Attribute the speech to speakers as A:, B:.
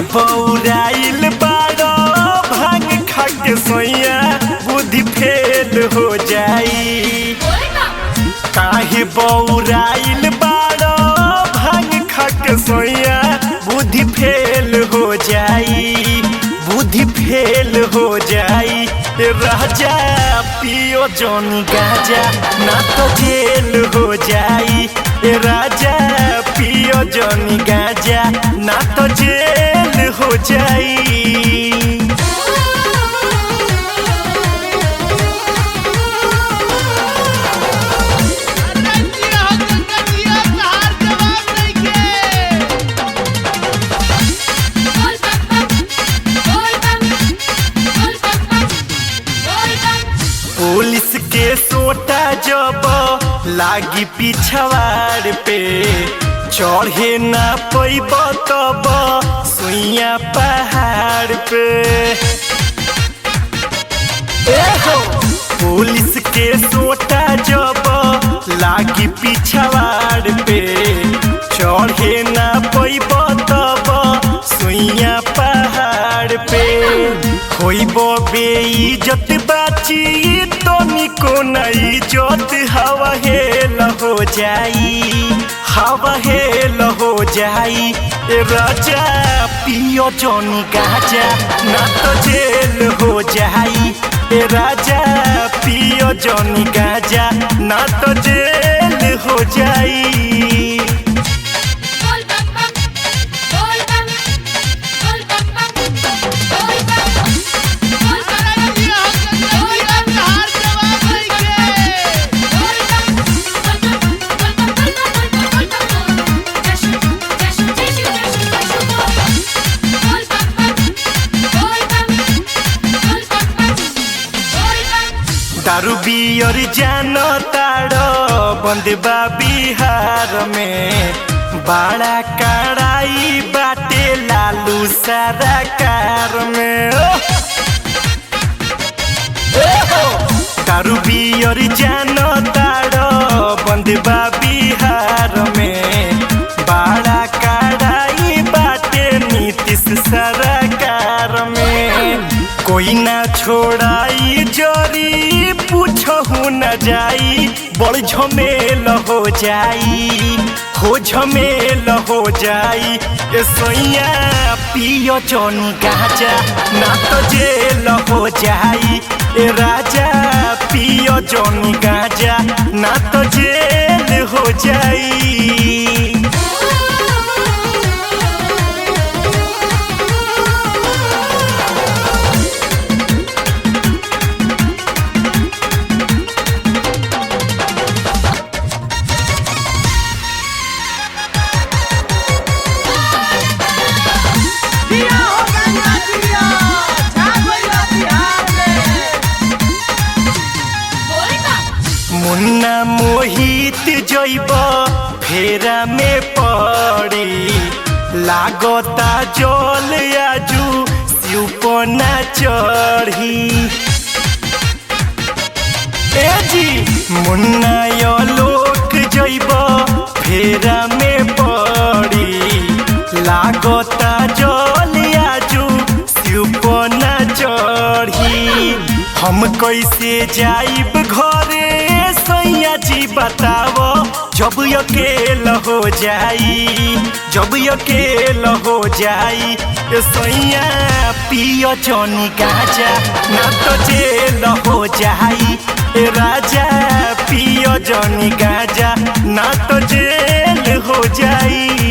A: बौराइल बाड़ो भांग खा के सोइया बुद्धि फेल हो जाई काहे बौराइल बाड़ो भांग खा के सोइया बुद्धि फेल हो जाई बुद्धि फेल हो जाई राजा पियो जौन गाजा ना तो जेल हो जाई राजा पियो जौन गाजा ना तो जेल हो जाई
B: रंजिया हो गंगा जिया सहार जवाब नइखे
A: पुलिस के सोटा जब लागी पिछवाड़ पे चढ़े ना पैब तब सुइया पहाड़ पे ए हो पुलिस के सोटा जब लागी पिछवाड़ पे चढ़े ना पैब तब सुइया पहाड़ पे होइब बेइज्जत बाची तो निको न इज्जत हवा हेल हो जाई हवा हेल हो जाई ए राजा पियो जौनी गाजा ना तो जेल हो जाई ए राजा पियो जौनी गाजा ना तो जेल हो जाई
B: रंजिया हो गंगा जिया सहार जवाब नइखे
A: दारू बियर जान ताड़ो बंदबा बिहार में बड़ा कड़ाई बाटे लालू सारा कार में ओह! ए हो! दारू बियर जान ताड़ो बंदबा बिहार में बड़ा कड़ाई बाटे नीतीश सरकार में कोई ना छोड़ाई जोरी पूछहु न जाई बड़ झमेल हो जाई हो झमेल हो जाई ए सोइया पियो जौनी गाजा ना तो जेल हो जाई ए राजा पियो जौनी गाजा ना तो जेल हो जाई
B: जिया हो गंगा जिया छा गइला बिहार में
A: मुन्ना मोहित जैब फेरा में पड़ी लागता जल आजू शिवपना चढ़ी ए जी मुन्ना लोक जैब फेरा में पड़ी लागता जल आजू शिवपना चढ़ी हम कैसे जाइब घरे सैया जी बताओ जब अकेल हो जाई जब अकेल हो जाई ए सैया पियो जौनी गाजा ना तो जेल हो जाई ए राजा पियो जौनी गाजा ना तो जेल हो जाई